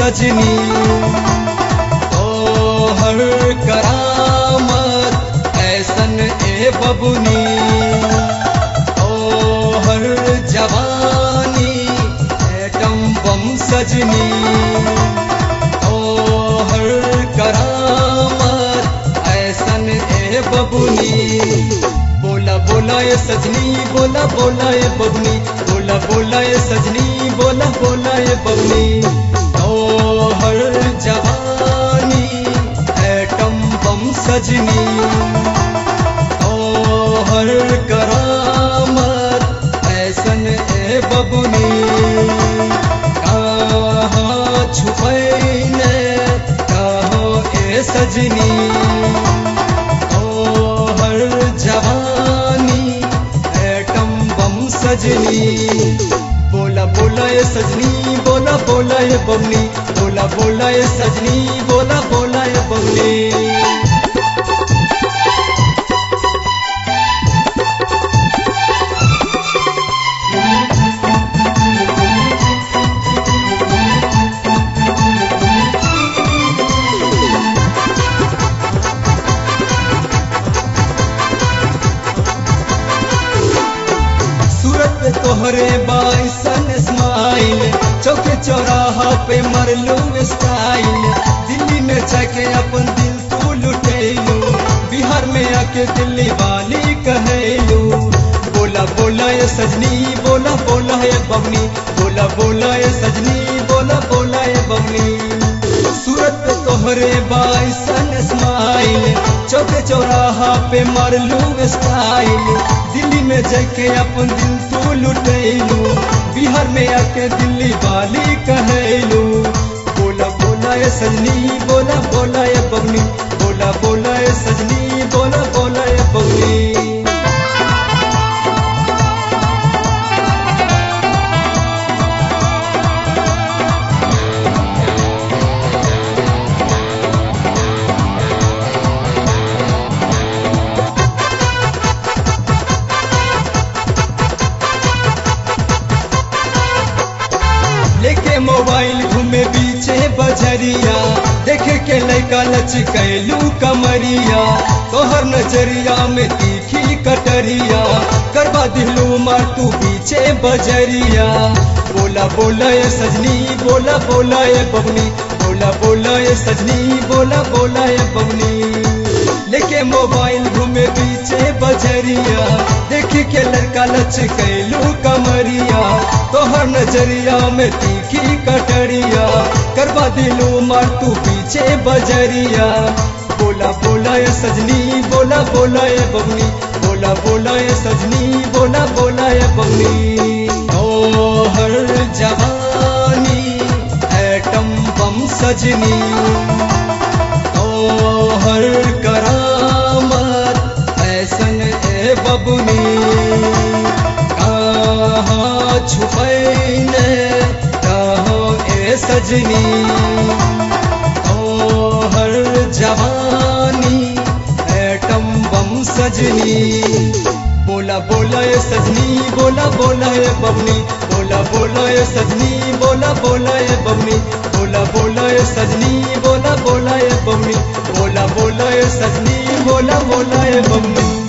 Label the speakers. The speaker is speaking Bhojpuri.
Speaker 1: सजनी ओ हर करामत ऐसन ए बबुनी ओ हर जवानी एटम बम सजनी ओ हर करामत ऐसन ए बबुनी बोला बोला ये सजनी बोला बोला ये बबनी बोला बोला ये सजनी बोला बोला ये बबनी ओ हर जवानी एटम बम सजनी ओ हर करामत ऐसन ए बबुनी कहाँ छुपैने कहाँ ए सजनी ओ हर जवानी एटम बम सजनी बोला बोला ये सजनी बोला बोला ये बमनी बोला बोला ये सजनी बोला बोला ये बमनी सूरत पे तोहरे बाइसन स्माइल चौके चौराहा पे मरलू स्टाइल दिल्ली में जाके अपन दिल तू लुटेलू बिहार में आके दिल्ली वाली कहेलू बोला बोला ये सजनी बोला बोला ये बमनी बोला बोला ये सजनी बोला बोला ये बमनी सूरत पे तोहरे बाइसन स्माइल चौके चौराहा पे मारलू स्टाइल दिल्ली में जाके अपन दिल तू लुटेलू बिहार में आके दिल्ली वाली कहेलू बोला बोला ये सजनी बोला बोला ये बगनी बोला बोला ये सजनी बोला बोला ये बगनी लेके मोबाइल घूमे पीछे बजरिया देखे के लैका लचकैलू कमरिया तोहर नजरिया में तीखी कटरिया करवा दिलू मार तू पीछे बजरिया बोला बोला ये सजनी बोला बोला ये बबनी बोला बोला ये सजनी बोला बोला ये बबनी लेके मोबाइल घूमे पीछे बजरिया देखी के लड़का लच कैलू कमरिया तोहर नजरिया में तीखी कटरिया करवा दिलू मार तू पीछे बजरिया बोला बोला ये सजनी बोला बोला ये बबनी बोला बोला ये सजनी बोला बोला ये बबनी ओ हर जवानी एटम बम सजनी ओ हर करामत ऐसन ए बबुनी कहाँ छुपैने कहाँ ए सजनी ओ हर जवानी एटम बम सजनी बोला बोला ये सजनी बोला बोला ये बबनी बोला बोला ये सजनी बोला बोला ये बबनी बोला बोला ये सजनी बोला बोला ये बबनी बोला बोला ये सजनी बोला बोला ये बबनी